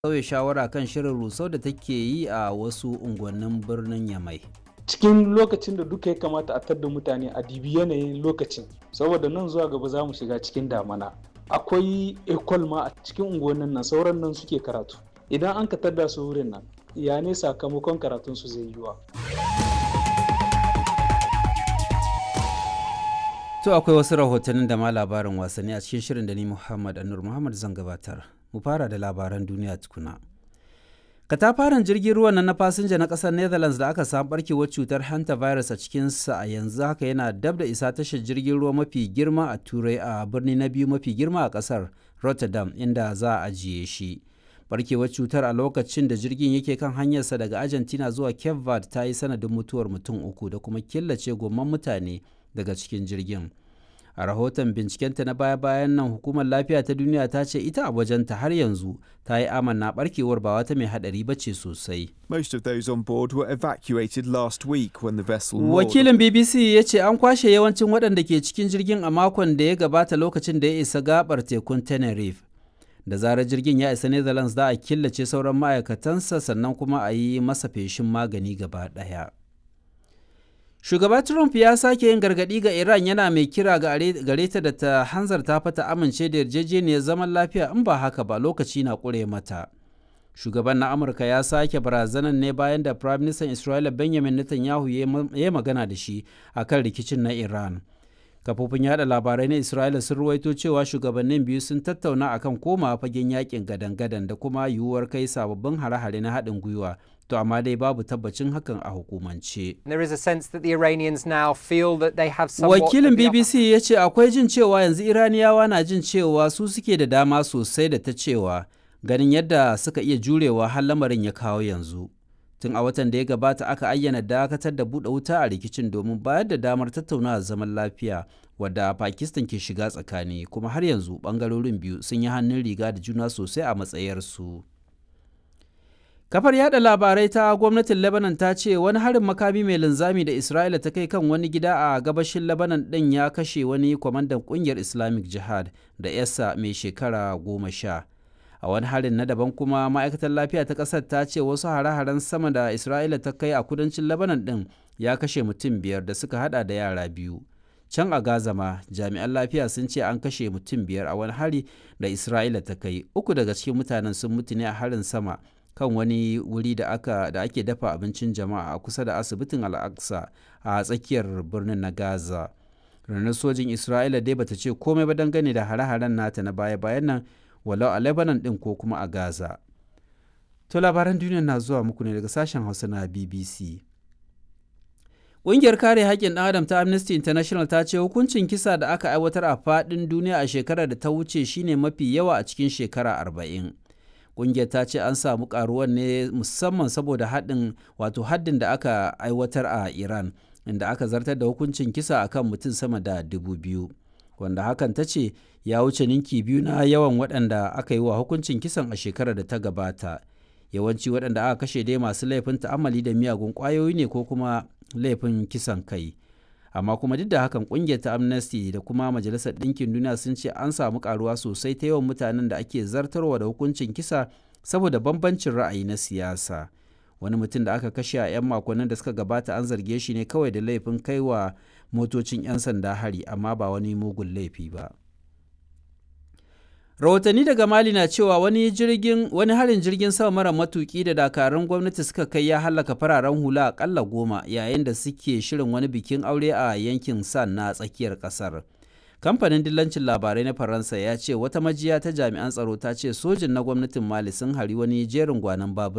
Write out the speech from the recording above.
sauya shawara kan shirin rusau da take yi a wasu unguwannin birnin Yamai. cikin lokacin da duka ya kamata a tadda mutane a dibi yanayin lokacin saboda nan zuwa gaba za mu shiga cikin damana akwai ekol ma a cikin unguwannin nan sauran nan suke karatu idan an ka tadda su wurin nan ya ne sakamakon karatun su zai yiwa To akwai wasu rahotannin da ma labarin wasanni a cikin shirin da ni Muhammad Anur Muhammad zan gabatar. Mu fara da labaran duniya tukuna. Katafaren jirgin ruwan nan na fasinja na ƙasar Netherlands da aka samu barkewar cutar hantavirus a cikinsa a yanzu haka yana dab da isa tashar jirgin ruwa mafi girma a Turai a birni na biyu mafi girma a ƙasar Rotterdam inda za a ajiye shi. Barkewar cutar a lokacin da jirgin yake kan hanyarsa daga Argentina zuwa Cape Verde ta yi sanadin mutuwar mutum uku da kuma killace gomman mutane daga cikin jirgin. a rahoton bincikenta na baya-bayan nan hukumar lafiya ta duniya ta ce ita a wajenta har yanzu ta yi amanna barkewar ba wata mai hadari ba ce sosai. Most of those on board were evacuated last week when the vessel Wakilin BBC ya ce an kwashe yawancin waɗanda ke cikin jirgin a makon da ya gabata lokacin da ya isa gabar tekun Tenerife. Da zarar jirgin ya isa Netherlands za a killace sauran ma'aikatansa sannan kuma a yi masa feshin magani gaba ɗaya. Shugaba Trump ya sake yin gargaɗi ga Iran yana mai kira gare ta da ta hanzarta fata amince da yarjejeniyar zaman lafiya in ba haka ba lokaci na ƙure mata. Shugaban na Amurka ya sake barazanan ne bayan da Prime Minister Isra'ila Benjamin Netanyahu ya yi magana da shi a kan rikicin na Iran. Kafofin yada labarai na Isra'ila sun ruwaito cewa shugabannin biyu sun tattauna akan koma fagen yakin gadan-gadan da kuma yiwuwar kai sababbin hare-hare na haɗin gwiwa to amma dai babu tabbacin hakan a hukumance. There is a sense that the Iranians now feel that they have Wakilin BBC ya ce akwai jin cewa yanzu Iraniyawa na jin cewa su suke da dama sosai da ta cewa ganin yadda suka iya jurewa har lamarin ya kawo yanzu. Tun a watan da ya gabata aka ayyana dakatar da buɗe wuta a rikicin domin bayar da damar tattaunawa zaman lafiya wadda Pakistan ke shiga tsakani kuma har yanzu ɓangarorin biyu sun yi hannun riga da juna sosai a matsayarsu. Kafar yada labarai ta gwamnatin Lebanon ta ce wani harin makami mai linzami da Isra'ila ta kai kan wani gida a gabashin Lebanon ɗin ya kashe wani kwamandan ƙungiyar Islamic Jihad da yasa mai shekara goma sha. A wani harin na daban kuma ma'aikatar lafiya ta ƙasar ta ce wasu hare-haren sama da Isra'ila ta kai a kudancin Lebanon ɗin ya kashe mutum biyar da suka hada da yara biyu. Can a Gaza ma jami'an lafiya sun ce an kashe mutum biyar a wani hari da Isra'ila ta kai. Uku daga cikin mutanen sun mutu ne a harin sama kan wani wuri da aka da ake dafa abincin jama'a a kusa da asibitin al'aqsa a tsakiyar birnin na gaza ranar sojin isra'ila dai bata ce komai ba dangane da hare-haren nata na baya-bayan nan walau a lebanon din ko kuma a gaza to labaran duniya na zuwa muku ne daga sashen hausa na bbc Ƙungiyar kare haƙƙin ɗan adam ta Amnesty International ta ce hukuncin kisa da aka aiwatar a faɗin duniya a shekarar da ta wuce shine mafi yawa a cikin shekara arba'in. kungiyar ta ce an samu karuwan ne musamman saboda haddin wato haddin da aka aiwatar a iran inda aka zartar da hukuncin kisa akan mutum sama da dubu biyu wanda hakan ta ce ya wuce ninki biyu na yawan waɗanda aka yi wa hukuncin kisan a shekarar da ta gabata yawanci waɗanda aka kashe dai masu laifin ta'amali da miyagun ƙwayoyi ne ko kuma laifin kisan kai amma kuma duk da hakan kungiyar ta amnesty da kuma majalisar ɗinkin duniya sun ce an samu karuwa sosai ta yawan mutanen da ake zartarwa da hukuncin kisa saboda bambancin ra'ayi na siyasa wani mutum da aka kashe a 'yan makonnin da suka gabata an zarge shi ne kawai da laifin kaiwa motocin 'yan sanda hari amma ba wani mugun laifi ba rahotanni daga mali na cewa wani jirgin wani harin jirgin sama mara matuki da dakarun gwamnati suka kai ya hallaka fararen hula akalla goma yayin da suke shirin wani bikin aure a yankin san na tsakiyar kasar kamfanin dillancin labarai na faransa ya ce wata majiya ta jami'an tsaro ta ce sojin na gwamnatin mali sun hari wani jerin gwanon babura